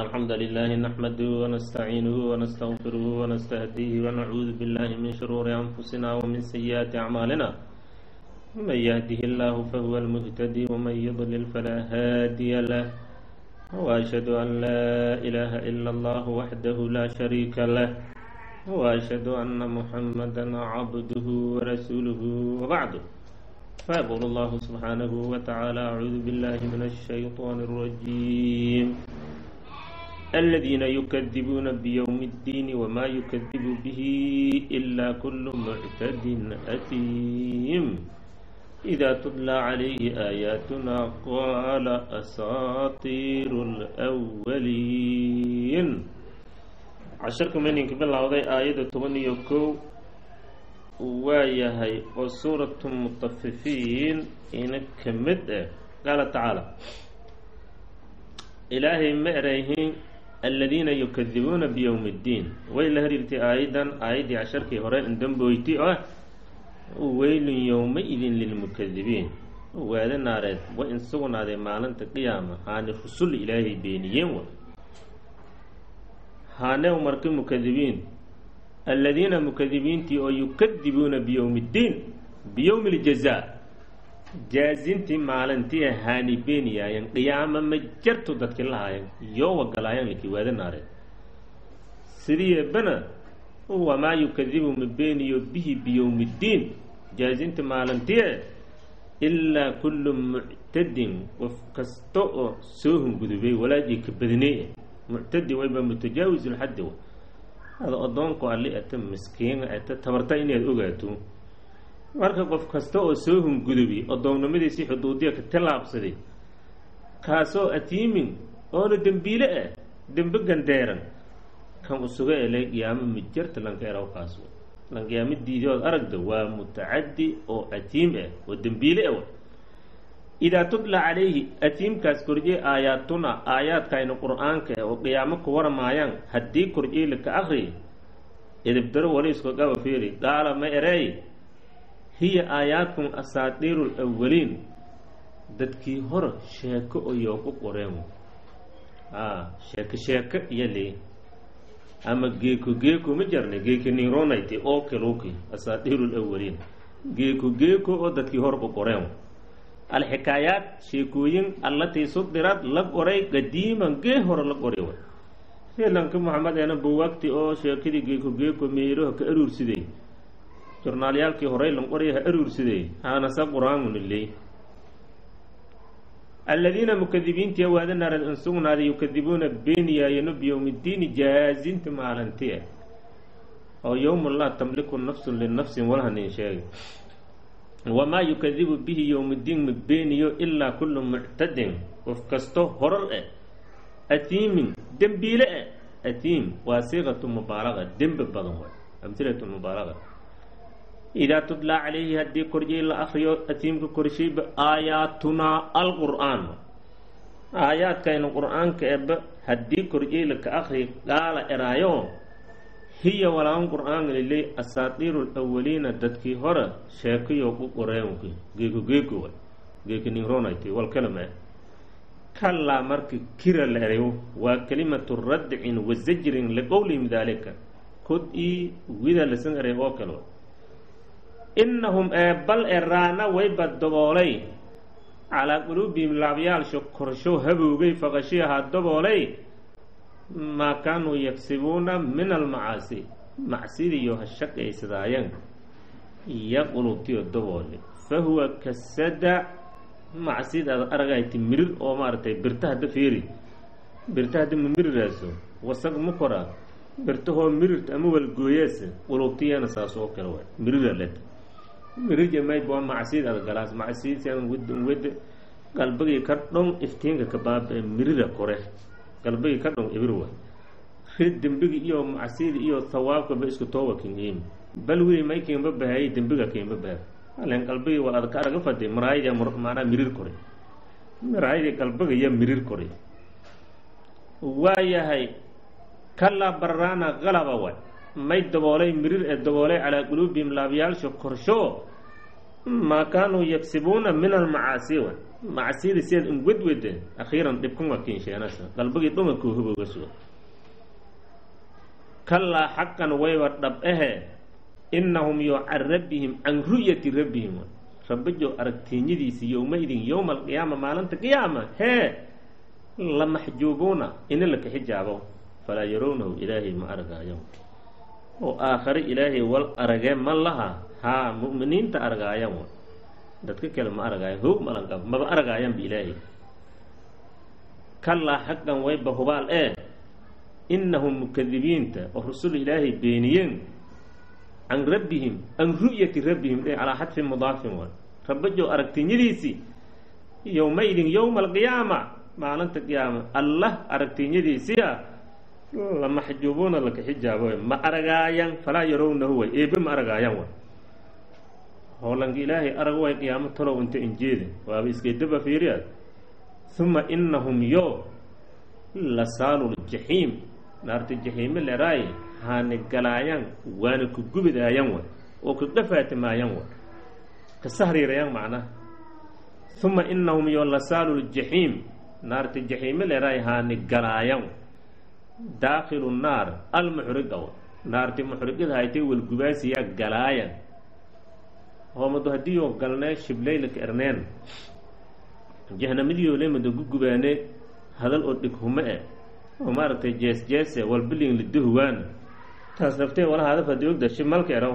إن الحمد لله نحمده ونستعينه ونستغفره ونستهديه ونعوذ بالله من شرور أنفسنا ومن سيئات أعمالنا من يهده الله فهو المهتدي ومن يضلل فلا هادي له وأشهد أن لا إله إلا الله وحده لا شريك له وأشهد أن محمدا عبده ورسوله وبعد فيقول الله سبحانه وتعالى أعوذ بالله من الشيطان الرجيم الذين يكذبون بيوم الدين وما يكذب به إلا كل معتد أثيم إذا تتلى عليه آياتنا قال أساطير الأولين casharka meninka bilowday aayadda toban iyo kow waa yahay oo suuratu mutafifiin ina ka mid ah qaala tacaala ilaahay ma erayhin aladiina yukadibuuna biyowmi اddiin way la hariirtay aayaddan aayaddii casharkii hore indamboyti ah weylun yowma-idin lilmukadibiin waada naareed wa in sugnaaday maalinta qiyaama haani rusul ilaahay beeniyeen wa haane marka mukadibiin aladiina mukadibiintii oo yukadibuuna biyowmi اddiin biyowmi اljazaa jaazintii maalintii haani beeniyaayan qiyaama ma jarto dadki lahaayan yoo wagalaayaan laki waada naareen sidii bana wamaa yukadibu ma beeniyo bihi biyowmi اddiin jaazinta maalintie ilaa kullu muctadin qof kasta oo soo hungudubay walaajii ka badinay muctadi wayba mutajaawiz lxaddi wa ada addoonku alli ata miskiina ata tabarta inaad ogaato marka qof kasta oo soo hungudubi addoonnimadiisii xuduudiya ka tallaabsaday kaasoo atiimin oona dembiile ah dembe gandeeran kan usuga elay qiyaamo mijarta lanka eraw kaas lan qiyaamo diidood aragda waa mutacaddi oo atiim ah oo dembiile ah idaa tutla calayhi atiimkaas korjey aayaatuna aayaadkayna qur-aanka oo qiyaamo ka waramaayaan haddii korjey laka akri edibdaro waliisko gaba fiiri qaala ma ereey hiya aayaadkum asaatiiru lawaliin dadkii hore sheeko oyoo ku qoreen a sheeko sheeko iyo lee ama geeko geeko ma jarna geeko nironayte oo keluki asaatiiru lawaliin geeko geeko oo dadkii hore ku qoreen alxikaayaat sheekooyin allatii sudirad la qoray qadiiman gee hore la qoray way filanka maxamed eena buwagti oo sheekadii geeko geeko meeraha ka aruursiday jornaalyaalkii horey lan qoraya ha aruursiday haanasa qur-aanuna leey aladiina mukadibiintii waada naarad in sugnaaday yukadibuuna beeniyaayano biyowmi ddiini jaazinta maalinti ah oo yowma laa tamliku nafsun linafsin walhanin sheegay wamaa yukadibu bihi yowmiddiin ma beeniyo ilaa kullu muctadin qof kasto horar ah atiimin dembiile ah atiim waa siiqatu mubaalaqa dembe badan waay amhilatu mubaalaqa idaa tutlaa calayhi haddii korjay la akriyo atiimka korshayba aayaatunaa alqur'aan aayaadkayna qur-aanka eba haddii korjay laka akri qaala eraayo hiya walaan qur-aanka liley asaatiiru lawaliina dadkii hore sheekayo ku qoreen geeko geeko wa geeko ninronayt walkalama kallaa marka kira la erayo waa kelimatu radcin wa zajrin liqowlihim daalika kod ii wida lasan eray oo kale innahum ee bal eraana wayba daboolay calaa quluubihim laabyaalsho korsho haboogay faqashiyahaa daboolay maa kaanuu yagsibuuna min almacaasi macsidiiyo ha shaqaysadaayeen iyo qulubtiyo daboole fa huwa kasada macsid aad aragayti mirir oo maaragtay birta hadda feeri birta hadda ma miriraaso wasaq ma koraa birtahoo mirirta ama walgooyaasa qulubtiyana saas oo kale waay mirira let mirirjamayd waa macsid aad galaas macsiidsan wada wada qalbigii ka dhon iftiinka ka baaba mirira kore galbagi ka dhon ibir wa rid dembigi iyo macsidi iyo hawaabkaba isku tooba kingiim bal wili may kiinba bahayay dembiga kiinba baha alen qalbigi waa adka araga fade maraayada maanaa mirir koray maraayadii qalbiga iyo mirir koray waayahay kallaa bararaana qalaba way may daboolay mirir ee daboolay calaa quluubihim laabyaalsha korsho maa kaanuu yagsibuuna min almacaasi wa macsiyada sidaad ingwedwede akhiiran dhibkan waa kiinsheenasa qalbigii dhumankuu hubowga suga kallaa xaqan wayba dhab ahe innahum yo can rabbihim can ru'yati rabbihim rabbajo aragtiinyadiisi yowmaidin yowma alqiyaama maalinta qiyaama hee la maxjuubuuna ina laka xijaabo falaa yarownahu ilaahay ma argaayo oo aakhare ilaahay wal aragee ma laha haa mu'miniinta argaayan wa dadka kale ma argaayan hoog malanqab maba argaayanba ilaahay kallaa xaqan wayba hubaal ee innahum mukadibiinta oo rusul ilaahay beeniyeen can rabbihim can ru'yati rabbihim e calaa xadfi mudaafin wa rabbajow aragtiinyadiisii yowmaydin yowma alqiyaama maalinta qiyaama allah aragtiinyadiisiia la maxjuubuuna laka xijaabo ma aragaayan falaa yarownahu way eebe ma aragaayan wa hoolanka ilaahay arag way qiyaamo talow inta injeeda waaba iskeedaba fiiriyaad uma inahum yo la saaluljaxiim naarta jaxiime leraaye haani galaayan waana ku gubidaayan wa oo ka qafaatimayan wa ka sahriirayan macnaha uma inahum yo la saaluljaxiim naarta jaxiime leraaye haani galaayan daakhilu naar almuxriga wa naarti muxrigada haytay walgubaasiyaa galaayan hoomado haddii oo galnee shiblaylaka erneen jahnamadiio lemada gugubaane hadal oo dhig hume e oo maaragtay jees jeese walbiling lidahuwaana taas naftee wala hadaf haddii ogda shimalka eraw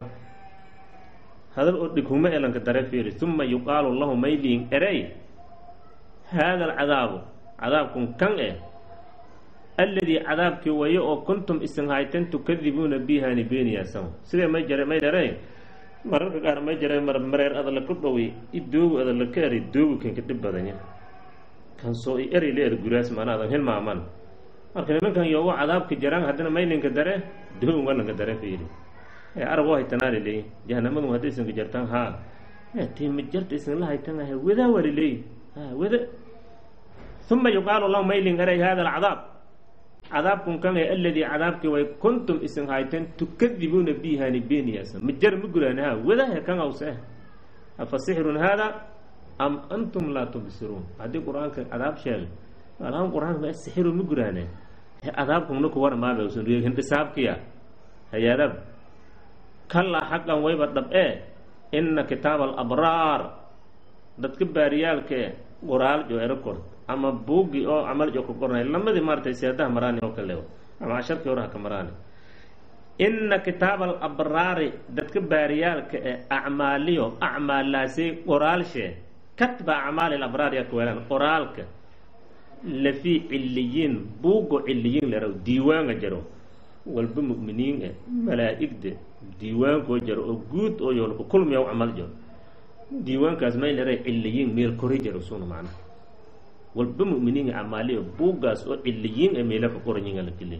hadal oo dhig hume e lanka dare fiiri uma yuqaalu lahu mayliin erey haada alcadaabu cadaabkun kan eh alladii cadaabkii wayo oo kuntum isin haytan tukadibuuna bihaani beeniyaasan sidee may jare may dhareen mararka qaar may jare mar mareer adala ku dhowey i doogu adala ka eri doogu kanka dhib badanya kan soo i eri la er guraas maanaadan hilmaaman marka nimankan yoogo cadaabka jaraan haddana maylinka dare doogun walanka dare fiiri ee arag oo haytanaali leeyi jahanamadu hadday isinka jartaan haa tiima jarta isinla haytan ahe wadaa wali leeyi ha wada uma yuqaalu lahu maylin eray hada alcadaab cadaabkun kan ee aladii cadaabkii way kuntum isin hayteen tukadibuuna bihaani beeniyaasan ma jar ma guraan ha wadahe kan awse afa sixrun haada am antum laa tubsiruun haddii qur-aanka cadaab sheegay alahan qur-aanka sixiru ma guraane cadaabkumna ku warmaabsan hindhisaabkiya hayaadab kallaa xaqan wayba dhab ee ina kitaaba alabraar dadka baariyaalkae qoraal jo ero kort ama buugi oo camal jo ka qornay lamadii maaratay seedaha maraani oo kale ama casharkii horaha ka maraani ina kitaaba alabraari dadka baariyaalka ee acmaaliyo acmaalaasi qoraalshee katba acmaali alabraar yaa kaweelaan qoraalka lafii ciliyiin buugo ciliyiin leraw diiwaanga jaro walba mu'miniin eh malaa'igda diiwaankoo jaro oo guud oo yoolka kulmiya u camal jaro diiwaankaas may leray ciliyiin meel kori jaro suna macnaha walba mu'miniin amaaliyo buuggaas oo ciliyiin ee meelaka qoranyiga la keliya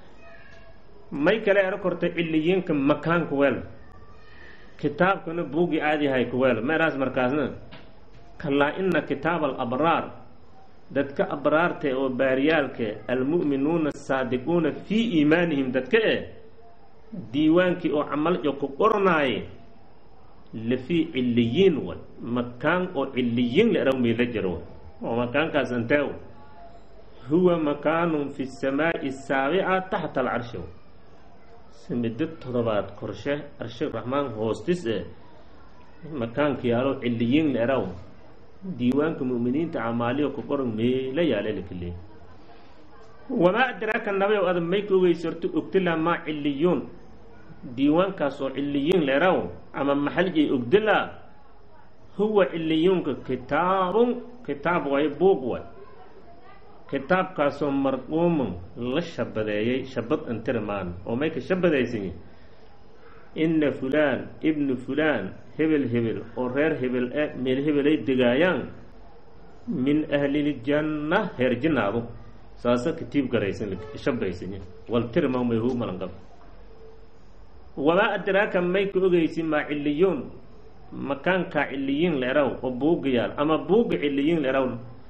may kale ero korta ciliyiinka makaanka weel kitaabkana buuggii aadiyahay ka weel meeraas markaasna kalaa ina kitaaba alabraar dadka abraarta oo baariyaalka almu'minuuna asaadiquuna fii iimaanihim dadka eh diiwaankii oo camal jo ku qornaaye lafii ciliyiin way makaan oo ciliyiin la eraw meela jaro oo makaankaas anteew huwa makaanun fi samaa'i saabica taxta alcarshi samido todobaad korshe arshi raxmaan hoostis eh makaanka yaalo ciliyiin la eraw diiwaanka mu'miniinta camaaliyo ku qoran meela yaale lakaleey wamaa adraaka nabayow ada may ka ogeysorto ogdila maa ciliyuun diiwaankaas oo ciliyiin la eraw ama maxaljay ogdila huwa ciliyuunka kitaabun kitaab way buuq way kitaabkaasoo marquumun la shabadeeyey shabad antirmaan oo may ka shabadaysanyi inna fulaan ibnu fulaan hebel hebel oo reer hebel e meel hebelay degaayaan min ahliljanna heer jinnaadu saasa katiib garaysan shabaysany wal tirma may huu malanqab wamaa adraaka may ka ogeysi maa ciliyuun makaankaa ciliyiin la eraw oo buuga yaal ama buuga ciliyiin la eraw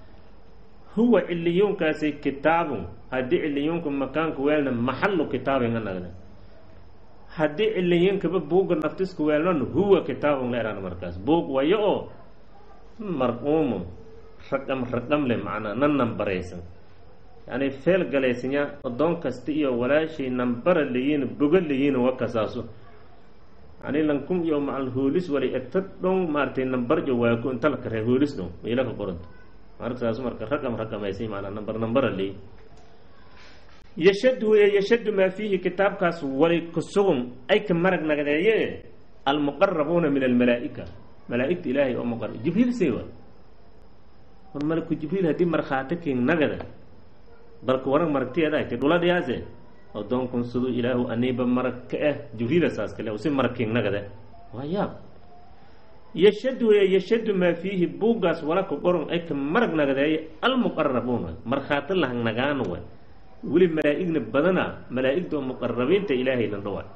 huwa ciliyuunkaasi kitaabun haddii ciliyuunka makaanka weelna maxallu kitaabinga nagna haddii ciliyiinkaba buugga naftisku weelnon huwa kitaabun la eraan markaas buug wayo oo marquumu raqam raqam leh macnaa na nambaraysan yani feel galaysanya addoon kasta iyo walaashay nambara layiin boga layiin wakasaaso yani lankun iyo macal hoolis walay eta dhon maaratay nambar iyo waako inta la karee hoolis dhon meela ka qoranta markasaas marka raqam raqamaysay maanaa nambar nambara layiin yashadu ee yashadu maa fiihi kitaabkaas walay kusugun ay ka marag nagdeeye almuqarabuuna min almalaa'ika malaa'igta ilaahay oo muqar jibriil see wa war malaku jibriil haddii markhaati king nagada balka warag maragtiyeeda ay tay dhuladhiyaase addoonkun siduu ilaahu aniiba marag ka ah jibriila saas kale si marag king nagada waa yaab yashadu ee yashadu maa fiihi buuggaas wala ka qoron ay ka marag nagdeeye almuqarabuuna markhaati lahang nagaano wa weli malaa'igna badana malaa'igta oo muqarabiinta ilaahay lan dhawa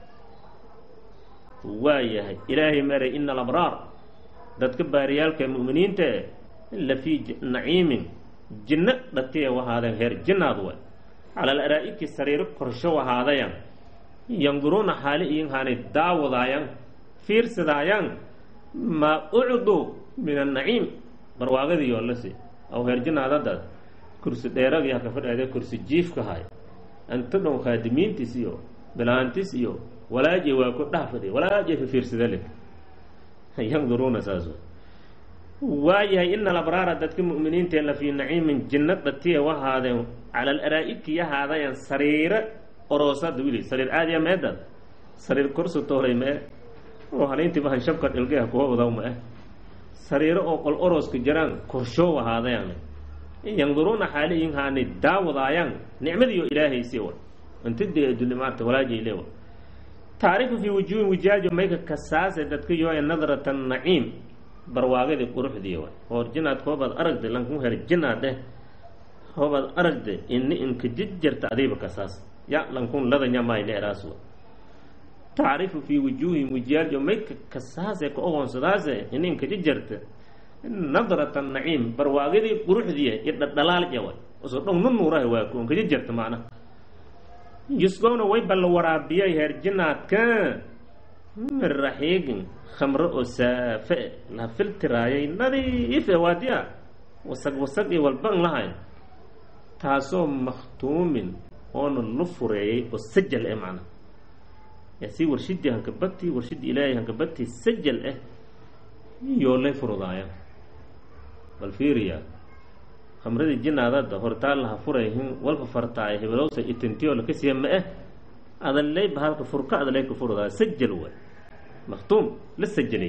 waa yahay ilaahay maray ina alabraar dadka baariyaalka mu'miniinta la fii naciimin jinno dhatiya wahaadeen heer jinnaad wa cala alaraa'iki sariiro korsho wahaadayan yanduruuna xaali iyin haanay daawadaayaan fiirsadaayaan maa ucdu min annaciim barwaagadii oo lasi aw heer jinnaadadaas kursi dheeragii haka fadhaade kursi jiifka hay anta dhon khaadimiintiis iyo bilaantis iyo walaaje waa ku dhaha fadhiya walaaje fifiirsada le yanduruuna saas waayahay ina alabraara dadka mu'miniinta la fii naciimin jinno dhatiya wahaadeen cala alaraa'iki yahaadayan sariiro oroosada wili sariir caadiya meedad sariir korsu tooray mee oo halayntiiba hanshabka dhilgeha kuwa wadaw ma ah sariiro oo qol orooska jiraan korshoo wahaadayan yanduruuna xaaliyin haanay daawadaayaan nicmadiiyo ilaahaysi wa intadee addunya maarta walaajay leewa taarifu fii wujuuhin wijaajo mayka kasaase dadka yooya nadrata naciim barwaagadii quruxdii wa hoor jinaad hoobaad aragda lankun her jinaad eh hoobaad aragda ini inka jijjarta adiiba kasaas ya lankun ladanya maay leeraas wa tacrifu fii wujuuhin wijaajo mayka kasaase ka ogoonsadaase ini inka jijjarta nadrata naciim barwaagadii quruxdiiya iyo dhadhalaal jawa usoo dhong nu nuuraha waa ku inka jijjarta macna yusgowna way balla waraabiyay heer jinaadka min raxiigin khamro oo saafe la filtiraayay nadiif e waadiya wasag wasag iyo walban lahayn taasoo makhtuumin oona lu fureeyay oo sajal eh macna si warshidii hankabati warshidii ilaahay hankabati sajal ah yoo lay furudaaya bal fiiriya khamradii jinaadada hortaa laha furayhin walfa fartaay hebelowsa itintiyo lakasiya ma eh adaley bahalka furka adaley ka furudaaya sajal way maktuum la sajalay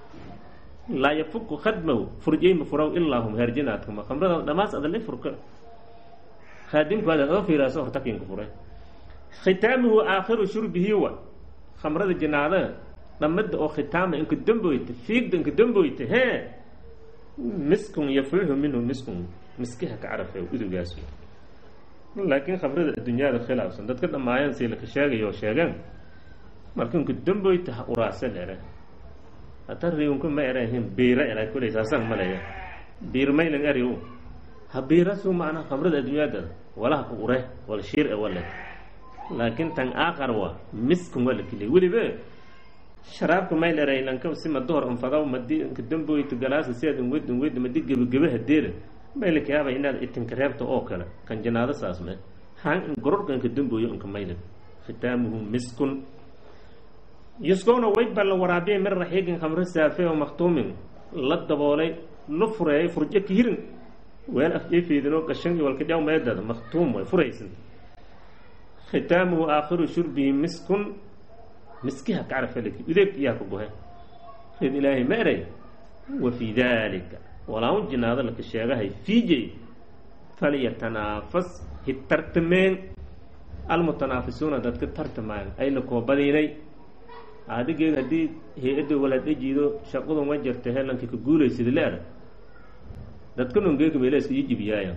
laa yafuku khadmahu furjayma furaw ilaa hum heerjinaadkama khamrada dhamaas adaley furka khaadimkaada oo fiiraaso hortakinka furay khitaamuhu aakhiru shurbihi wa khamrada jinaada dhamada oo khitaama inka damboyta fiigda inka damboyta hee miskun yafluxu minhu miskun miskiha ka carafe udugaas laakiin khamrada addunyada khilaafsan dadka dhammaayaan si laka sheegay oo sheegeen marka inka damboyta ha uraasan ere hata riunka ma erahin biira era kuley saasaan malaya biirmaylan eri ha biirasu macnaa khamrada addunyada walaha ka ure wala shiir e wale laakiin tan aakar waa miskun waa la keliya weliba sharaabka mayleray lanka si madohor anfadaw madi inka damboyta galaasa siaad inwed inwed madi gebagebe hadeera maylakayaaba inaad itinka reebta oo kale kan janaado saas me han gororka inka damboyo inka maylan khitaamuhu miskun yuskowna way balla waraabiyay min raxiigin khamro saafe oo maktuumin la daboolay la fureeyay furjo kihirin weel afjeefeedinoo gashan iyo walka dhaw meedada maktuum way furaysan khitaamuhu aakhiru shurbihi miskun miskiha kacrafaleki udeeg iyaa ka gohe rid ilaahay ma eray wa fii daalika walaun jinaado laka sheegahay fiijay falyatanaafas hitartameen almutanaafisuuna dadka tartamaayan ayna koobadiinay adigeed haddii hay-adda walaadhajiido shaqadu ma jirta heelankii ka guulaysada leeda dadka nongeekameeleska iyo jibiyaaya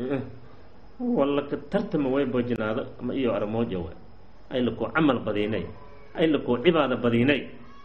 walla ka tartama waybo jinaado ama iyo aramooja wa ayna koo camal badiinay ayna koo cibaada badiinay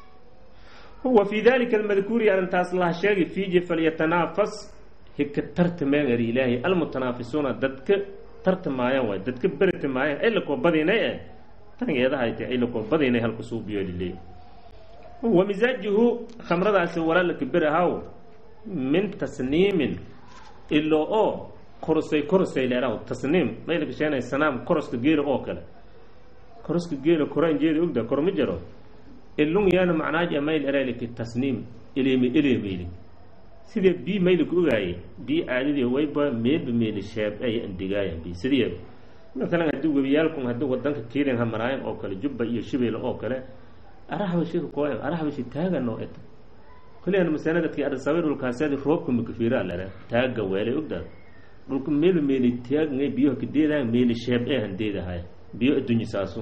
wa fii dalika almadkuuri arrintaas laha sheegi fiiji falyatanaafas hika tartameen eri ilaahay almutanaafisuuna dadka tartamaayaan waay dadka beritamaayaan ayna koo badiinay eh tan eedahay tahay ilakobada inay halku suubiyo liley wa misaajuhu khamradaasi walaalaka berahaw min tasniimin ilo oo korosay korosay leeraw tasniim maylaka sheenay sanaam koroska geela oo kale koroska geela koraan jeeda ogda kor ma jaro ilung yaana macnaaja mayl eraaliki tasniim eleemi eleemeyli sidee bii maylaka ogaaye bii caadadii wayba meelba meeli sheeb ay andigaayan bi sidii maalan haddii webiyaalkun haddii wadanka kiirin hamaraayan oo kale jubba iyo shibeyle oo kale araxbashika kooyo araxbashi taagan oo eta kuliyan masana dadkii arsawir dhulkaasadi roobka makafiira lera taaga weelay ogdaad dhulka meelu meeli taagngay biyoha kadeedahay meeli sheeb ee handeedahay biyo adduunye saasu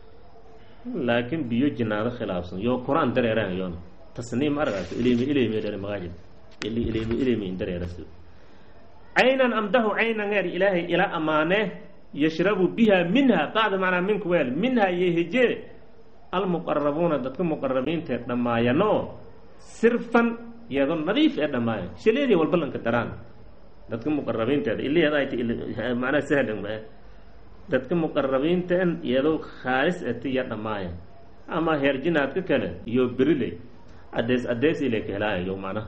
laakiin biyo jinaado khilaafsan yoo qur-aan dareerahan yoon tasniim aragaaso ilimi ilimi dhere magaajid ili ilimi ilimi in dareeraso caynan amdahu caynan eer ilaahay ila amaane yashrabu biha minha bacda macnaa minku weel minha yeheje almuqarabuuna dadka muqarabiinta ee dhammaayano sirfan iyadoo nadiif ee dhammaayan shaleedii walba lanka daraan dadka muqarabiinteeda iliyadaa macnaha sahlan ma dadka muqarabiinteen iyadoo khaalis ati iyo dhammaayan ama heerjinaadka kale iyo beriley adees adees ilay ka helaayayo macnaha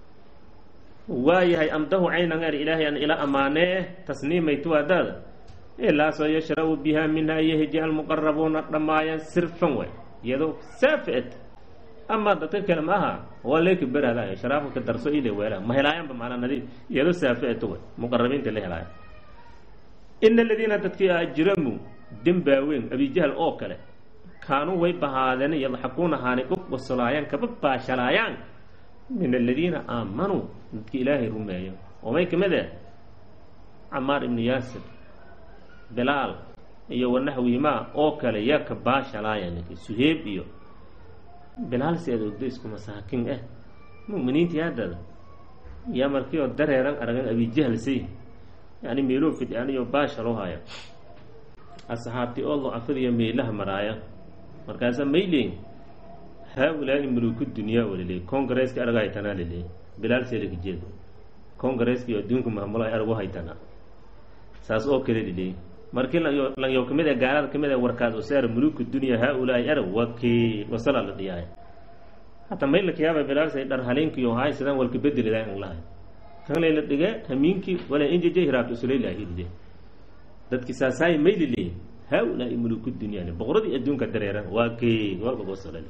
waayahay amdahu caynan er ilaahay an ila amaanee tasniimaytuwaadaada ilaasoo yashrabu biha minha yeheji almuqarabuuna dhammaayan sirfan way iyadoo saafi et ama dadka kale ma aha waa leeka berhadayo sharaabka ka darso ile weela ma helaayanba maanaa nadiif iyadoo saafi eto way muqarabiinta la helaayan ina aladiina dadkii ajramuu dembaaweyn abijahal oo kale kaanuu way bahaadeen yadxakuuna haanay u qosolaayaan kaba baashalaayaan min aladiina aamanuu dadkii ilaahay rumeeyo oo may kamid eh camaar ibnu yaasir bilaal iyo wanaxwihimaa oo kale yaa ka baashalaayaan suheeb iyo bilaal si aad ogdo isku masaakin ah mu'miniintii haddada yaa markii oo dareeran aragan abijahal say yani meeloo fidaniyo baasha loo haya asxaabtii oo lo-afadiyo meelaha maraaya markaasaa mayleyn haa-ulaa'i muluku dunyaa waliley congareeska arga haytanaa liley bilaal seelaka jeed congareeski adduunka maamulo ay argu haytanaa saas oo kale liley markii lanyo kamid e gaalada kamid e warkaas oo saara muluku dunya haa-ulaa'i arag waki wasala la dhiyaaya hataa maylakayaaba bilaalsay dhar haleenkiyo haay sidaan walka bedelidaa in lahay kan layla dhige hamiinkii wala injeje hiraabta usulaylaahilide dadki saasaay maylile haa-ulaa'i muluku dunyaani boqoradii adduunka dareeran waa kee walbagosolale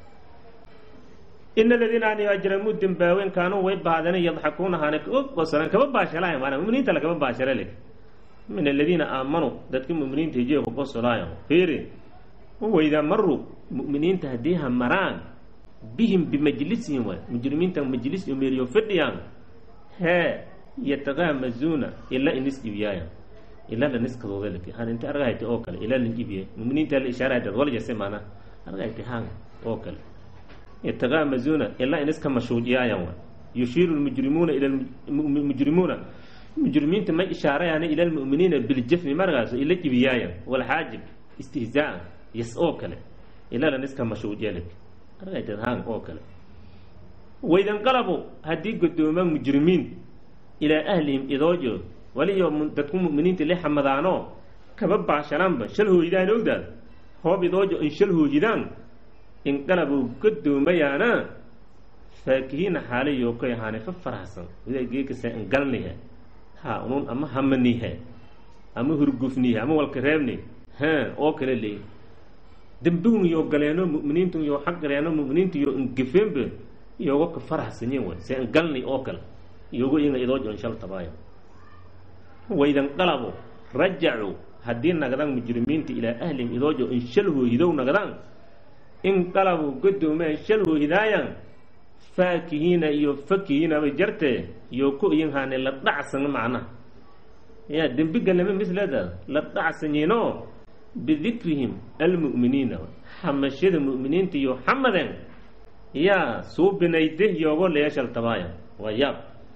ina aladiina an ajramuu dembaawen kaanuu way baadeen yadxakuuna haana gosolan kaba baashalaaya maana muminiinta lakaba baashalale min aladiina aamanuu dadka muminiinta hijiga kugosolaayo fiiri waydaa maruu mu'miniinta haddii ha maraan bihim bimajlisihim waay mujrimiinta majlis iyo meeliyo fidhiyaan hee yataqaamazuuna ilaa inis iibiyaayan ilaa la niskadooda laki han inta argahayta oo kale ilaa lan iibiye muminiinta la ishaarahayta waljase maana argahayta haan oo kale yataqaamazuuna ilaa iniska mashuujiyaayan waay yushiiru lmujrimuuna ila mujrimuuna mujrimiinta may ishaarayaan ila lmu'miniina biljafni markaaso ila ibiyaayan walxaajib istihzaa'an yas oo kale ilaa la niska mashuujiya laki argahayta haan oo kale waydanqalabu haddii godoomaan mujrimiin ilaa ahlihim idoojo waliyo dadku mu'miniinta la xamadaanoo kaba baashalaanba shal hooydaan ogdaad hoob idoojo in shal hoojidaan inqalabu godoomayaana faakihiina xaalayo koy ahaane fa faraxsan wida geekasa ingalnihe ha unun ama hamanihe ama hurgufnihe ama walka reebni ha oo kale leey dembigun yoo galeeno mu'miniintun yoo xaq galeeno mu'miniintu yoo ingefeenbe iyogo ka faraxsanyen way se galni oo kale iyogo inga idoo jon shal tabaayo waydanqalabu rajacuu haddii nagdaan mujrimiinta ilaa ahlihim idoojo in shal hoohidow nagdaan inqalabu godoomeen shal hoohidaayan faakihiina iyo fakihiina bay jartee iyo ku iyin haane la dhacsan macnaha ya dembi galnama misleeda la dhacsanyinoo bidikrihim almu'miniina xamashada mu'miniinta iyo xamaden yaa suubinayde yoogo leeshal tabaaya waa yaab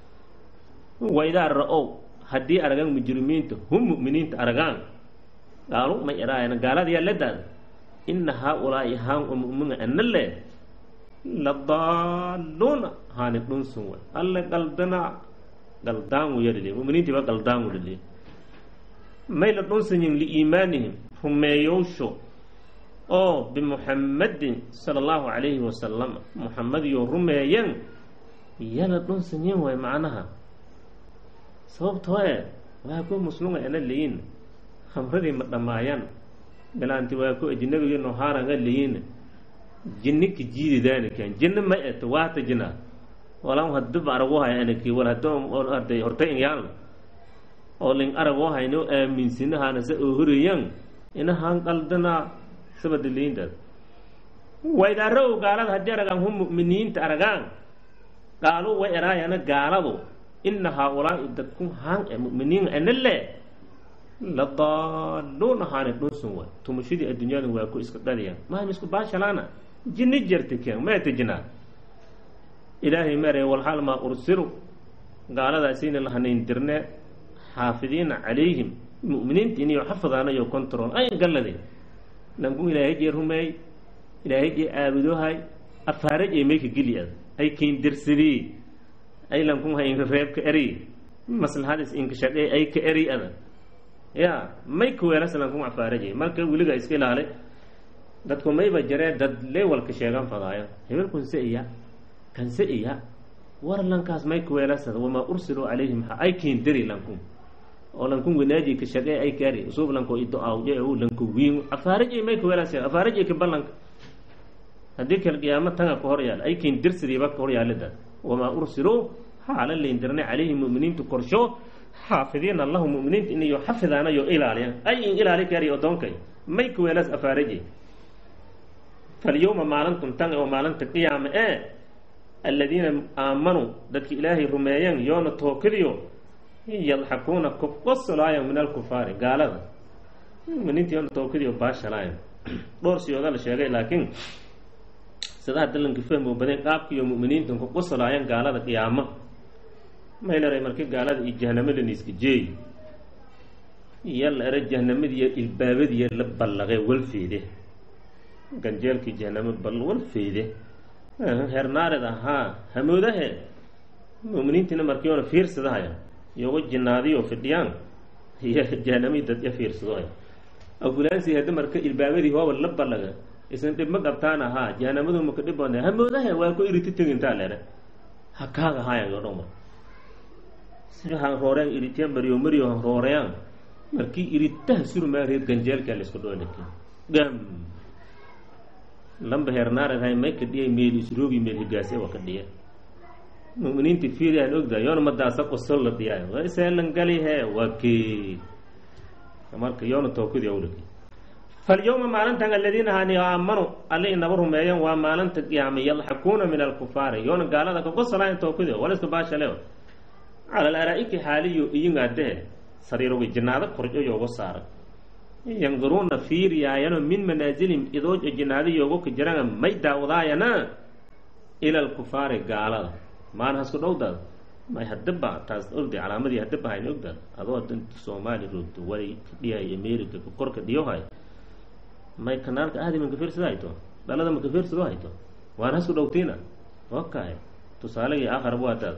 waydaa ra-ow haddii aragaan mujrimiinta hum mu'miniinta aragaan gaalu may eraayan gaalada yaa ladaada ina haa-ulaa'i haan oo mu'mina ana le la daaluuna haani dhunsun way alle qaldana qaldaangu yadhile mu'miniintiiba qaldaangu dhile may la dhunsanyin liiimaanihim rumeeyowsho oo bimuxammadin sala allahu calayhi wasalam muxamadiyo rumeeyan yala dhunsanyin waay macnaha sababtoo e waa ku muslunga ana leyin khamradii ma dhammaayaan bilaanti waa ku ajnabigii nohaaranga leyin jinnika jiididaanikan jinna ma eto waata jina walan hadib aragu hay anaki wal hado arday horta inyaal oo ling aragu hayno aaminsinahaana sa oo horeeyaan inahan qaldana sabada leeyintaas waydarow gaalada haddii aragaan hum mu'miniinta aragaan qaalu way eraayana gaaladu ina haa-ulaa'i dadku haan e mu'miniin ana le la daaluuna haane dhunsun way tumashadii adduunyada waa ku iska dhaliyaan maham isku baashalaana jinni jirta keen meeta jinaa ilaahay mere walxaal maa ursilu gaaladaasayna lahanayn dirne xaafidiina calayhim mu'miniinta iniyo xafadaanayo control ay gallade lanku ilaahay jee rumeey ilaahay jee aabudohay afaaraj ee mayka geli ad ay kiindirsadii ay lankun ha inka reebka eri maslaxadis inka shaqee ay ka eri ada ya may ka weelas lankun afaarajay marka weliga iska ilaale dadku mayba jaree dad leewalka sheegan fadaayo hebelkunse iya kanse iya war lankaas may ka weelasada wamaa ursiluu calayhim ha ay kiindiri lankun oo lankun wanaaji ka shaqee ay kaari usuub lanko ido awje u lanko wiin afaarajay may ka weelas afaarajay ka ballanka haddii kale qiyaamo tanga ka hor yaal ay kiindirsadiiba ka hor yaalida wamaa ursiluu haala layndirnay calayhim mu'miniintu korsho xaafidiina allahu mu'miniinta inayo xafidaanayo ilaaliyan ay in ilaali kari odoonkay may ka weelas afaaraje falyowma maalintum tanga oo maalinta qiyaama ee aladiina aamanuu dadka ilaahay rumeeyeen yoona tookadiyo yadxakuuna kuqosolaayan min alkufaari gaalada muminiinta yoona tookadiyo baashalaayan dhowr siyooda la sheegay laakiin sidaa dalanka fahmo badan qaabkiiyo mu'miniintan ku qosolaayaan gaalada qiyaamo maylaray markii gaalada iyo jahnamada iska jeey iyo la era jahnamadiiyo ilbaabadiiyo la ballaqee walfeede ganjeelkii jahnamo bal walfeede hernaared ahaa hamoodahe mu'miniintiina markiiona fiirsadahaya iyoga jinaadiyo fidhiyaan iyo jahnamii dadya fiirsadohaya afulaansi hadda marka ilbaabadii hooba la ballaga isna dhib ma qabtaan ahaa jahanamadu maka dhib badna hamoodahe waa ku iriti tegintaa lere ha kaaga hayan yo dhoma sida han rooreen iritiyan mariyo mariyo han rooreyaan markii iritaha surmaa reer ganjeelkaa laisku dhoolaki gam lamba heernaared hay may ka dhiyay meel isroogi meel higaase waa ka dhiya mu'miniinti fiiriyaan ogda yoona madaasa qosol la dhiyaayo waa iseelan gali he waa kee marka yoona tookadii awlaki falyowma maalintan aladiina hani aamanuu alla inaba rumeeyan waa maalinta qiyaama yadxakuuna min alkufaari yoona gaalada kagosolaayan tookadi waliska baashale cala alaraa'iki xaaliyo iyingaadee sariirogi jinaado korjo yooga saaray yanduruuna fiiriyaayano min manaasilihim idoojo jinaado yoogo ka jirana may daawadaayana ila alkufaari gaalada maan hasku dhowdaad may hadaba taas ogday calaamadii hadaba hayna ogdaad adoo danta soomaali roogto wali kadhiyahay america korka dhiyohay may kanaalka aadima kafiirsado hayto dhalada ma kafiirsado hayto waan hasku dhowtiina okahay tusaalegii aakhar waataad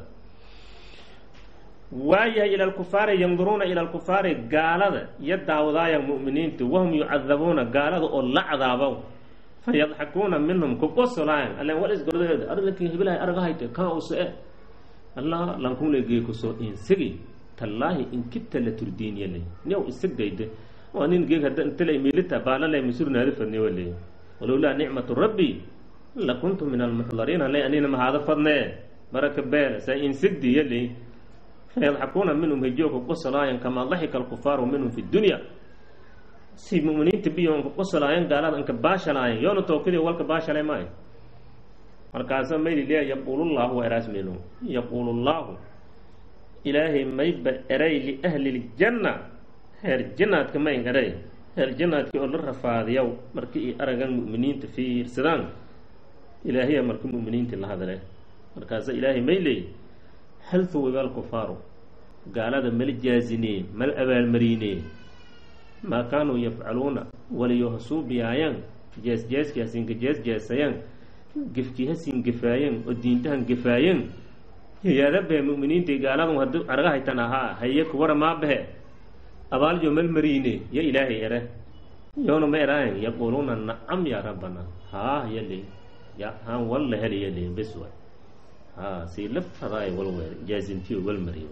waayahay ila alkufaari yanduruuna ila alkufaari gaalada iyo daawadaaya mu'miniinta wahum yucadabuuna gaalada oo la cadaabo fa yadxakuuna minhum kuqosolaayan allen wal isgordaeed arlankii hibilahay araga hayte kaa use e allah lankunlegee kusoo insigi tallaahi inkibta la turdiiniyale new isagdayde waa nin geeg hadda intala miilita baalale masurnaadi fadne wale walowlaa nicmatu rabbi lakuntu min almuxdariin hale anina mahaada fadne baraka beele saa insigdi yale fayadxakuuna minhum hijooka qosolaayan kamaa daxika alkufaaru minhum fi dunya si mu'miniinta biyoonka qosolaayan gaalada inka baashalaayan yoona tookadii walka baashalay maayo markaasa mayli leeya yaquulullaahu waa eraas meelo yaquulullaahu ilaahay mayba eray liahli ljanna heer jannaadka mayn eray heer jannaadkii oo la rafaadiyaw markii i aragan mu'miniinta fiirsadaan ilaahiya marka mu'miniintii la hadle markaasa ilaahay may leey hal huwiba alkufaaru gaalada mala jaazinee mala abaalmariinee maa kaanuu yafcaluuna waliyo hasuubiyaayaan jeesjeeskii hasinka jeesjeesayaan gefkii hasin gefaayeen oo diintahan gefaayeen yaadabahe mu'miniintii gaaladu haddii araga haytan ahaa haye kuwara maabahe abaaljo mal mariine yo ilaahay ere yowna ma eraayan yaquuluuna nacam yaa rabbana haa yali ya haan walla heli yali bes waay ha sii la fadaay wal weer jaazintiyo wal mariyo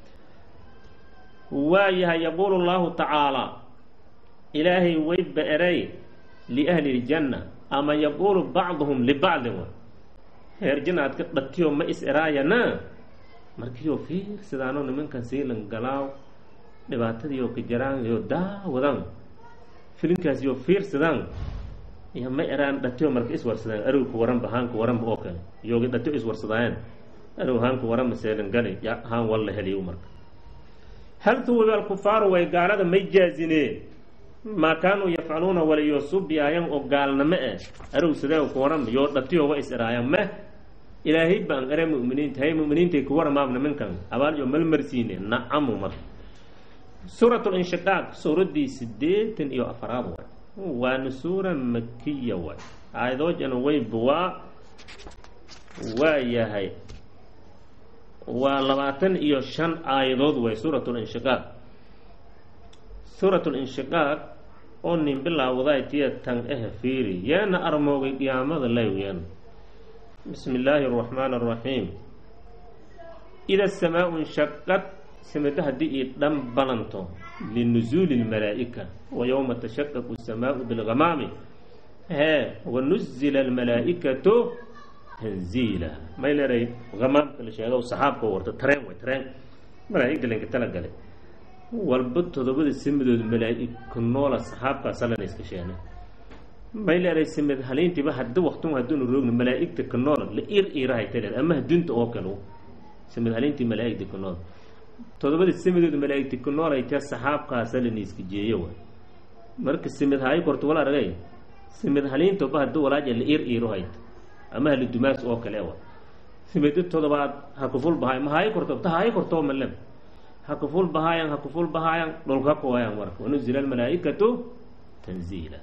waayahay yaquulu llahu tacaalaa ilaahay wayba eray liahli ljanna ama yaquulu bacduhum libacdin wa heer janna aad ka dhatiyo ma is eraayana markiioo fiirsidaano nimankan siilan galaaw dhibaatadiioo ka jaraan iyo daawadaan filinkaasiyo fiirsadaan iyo ma eraan dhatiyo marka iswarsadaan arowka waranba haanka waranba oo kale iyooga dhatiyo iswarsadaayeen arow haanka waranba seelan gali ya haan walla heliyo marka hal tuwiba alkufaaru way gaalada may jaazineen maa kaanuu yafcaluuna waliyo subiyaayan oo gaalnamo eh arow sideen ku waran yoo dhatiyo wa is eraayaan meh ilaahay baan ere mu'miniinta hay mu'miniintay ku waramaab nimankan abaal iyo malmarsiine nacamu marka suurat linshiqaaq suuraddii sideetan iyo afaraad waay waana suura makiya waay aayadoojana weyba waa waa yahay waa labaatan iyo shan aayadood way suurat linshiqaaq suurat linshiqaaq oo nin bilaawdaay tiya tan eh fiiri yeena armoogay qiyaamada laywyen bismi illaahi araxmaan araxiim ida asamaa inshaqad samado haddii ii dhan balanto linusuuli lmalaa'ika wa yowma tashaqaqu asamaau bilgamaami hee wanuzila almalaa'ikatu tanziila may leeray hamaamka la sheego saxaabka warta tareen way tareen malaa'igda lanka tala galay walba todobada samadood malaa'ika noola saxaabkaasa lana iska sheegna may leeray samad haliintiiba hadda waktun hadduunu roogna malaa'igta ka noola la ir iirahay taleed ama hadunta oo kale samad haliintii malaa'igta ka noola todobada samadood malaa'igta ka noolay tee saxaabkaasa lana iska jeeyo waay marka samad haayo korta wala aragay samad haliintoba hadda walaaja la ir iiro hayta ama hala dumaas oo kale wa samado todobaad ha kuful bahaay ma haayo korto ta haayo kortoo malem ha kuful bahaayan ha kuful bahaayan dhulka kuwaayan marka wanuzila almalaa'ikatu tanziila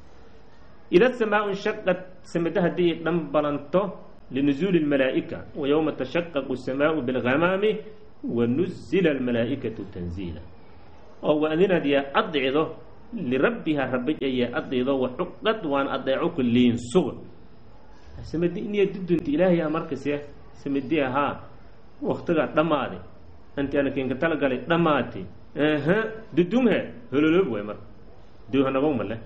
ida samaa inshaqad samado haddii dhan balanto linusuuli lmalaa'ika wa yowma tashaqaqu asamaau bilghamaami wanuzila almalaa'ikatu tanziila oo waadinad yaa adicdo lirabbiha rabija yaa adido waxuqad waan adeeco ku liinsuga samadi iniya dudunta ilaahay a markase samadi ahaa waktigaa dhammaade anti ana kinka talagalay dhammaate aha dudumhe hololoob waay marka doohanagow male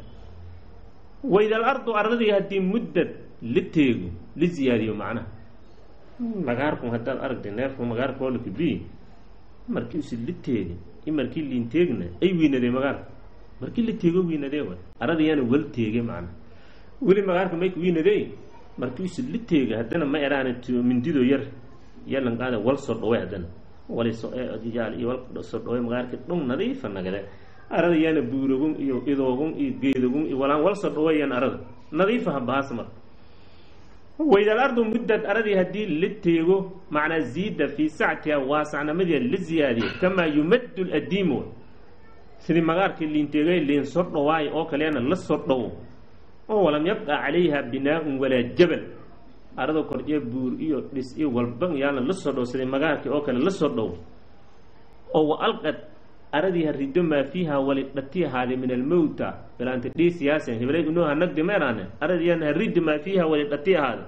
waida alardu ardadii haddii muddad la teego la ziyaadiyo macnaha magaarku haddaad aragtay neefka magaarka hoolaka bi markii usi la teegi i markii liin teegna ay wiinadee magaarka markii la teego wiinadee waay arada yaana wal teege macnaha weli magaarka mayka wiinadee markii usi la teega haddana ma eraana mindido yar yalan qaada wal soo dhaway haddana wali soyaal iyo wal soo dhaway magaarka dhung nadiifa nagade arada yaana buurogun iyo idoogun iyo geedogun iyo walaan wal soo dhawayaan arada nadiifa habahaas marka waida alardu muddad aradii haddii la teego macnaa ziida fii sactiha waasacnamadeeda la ziyaadiyo kamaa yumaddu ladiimu sidii magaarkii liinteegay liin soo dhawaayo oo kaleena la soo dhawo oo walam yabqa calayha binaa-un walaa jabal arada kor iyo buur iyo dhis iyo walban yaana la soo dhow sidii magaarkii oo kale la soo dhow oo wa alqad aradii harido maa fiiha wali dhati ahaade min almowta bilaanta dhiisiyaasen hiblay unoha nagdi meeraane aradiyaan harido maa fiiha wali dhati ahaade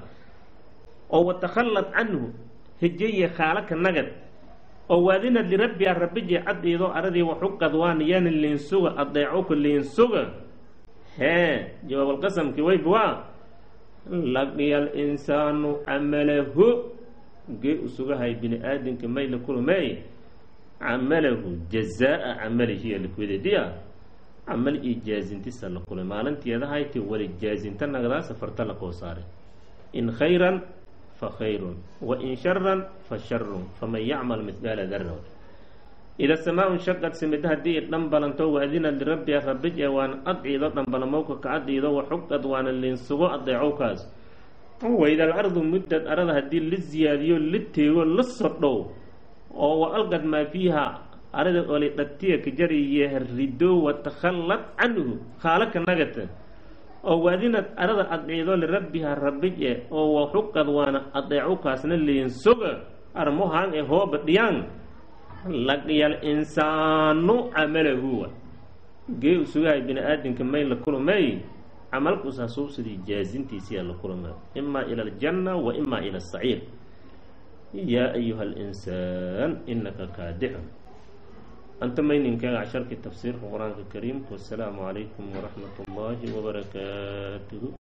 oo watakhallad canhu hejeye khaalaka nagad oo waadinad lirabbiha rabbije caddiido aradii waxuqad waan yaana liinsuga adeecoka liinsuga hee jawaabalqasamkii waybuwaa laqiyal insaanu camalahu gee usugahay bini aadamka may la kulmey camalahu jazaa camalihiya lakudeediya camal iyo jaazintisa la kulay maalinteedahayti wali jaazinta nagdaa safarta la koo saaray in khayran fa khayrun wa in sharan fa sharun faman yacmal midqaala darra ida samaa shaqad simida haddii i dhanbalanto waadinad lirabbiha rabij ee waan adciido dhanbalamowka ka adciido waxuqad waana liinsugo adeecowkaas waida alardu muddad arada haddii la ziyaadiyo la teego la sodhow oo wa alqad maa fiiha arada oli dhatiya kajariye rido watakhallad canhu khaalaka nagata oo waadinad arada adciido lirabbiha rabij e oo waxuqad waana adeecowkaasna liinsuga armohaan ee hooba dhiyaan laqiyal insaanu camalahu gee usugahay bini aadamka may la kulmay camalkus hasuubsadii jaazintiisiyaa la kulmaa imaa ila aljanna wa imaa ila asaciir yaa ayuha alinsaan inaka kaadixun anta mayninkaaga casharkii tafsiirka qur-aanka kariimka wasalaamu calaykum waraxmat ullaahi wabarakaatuhu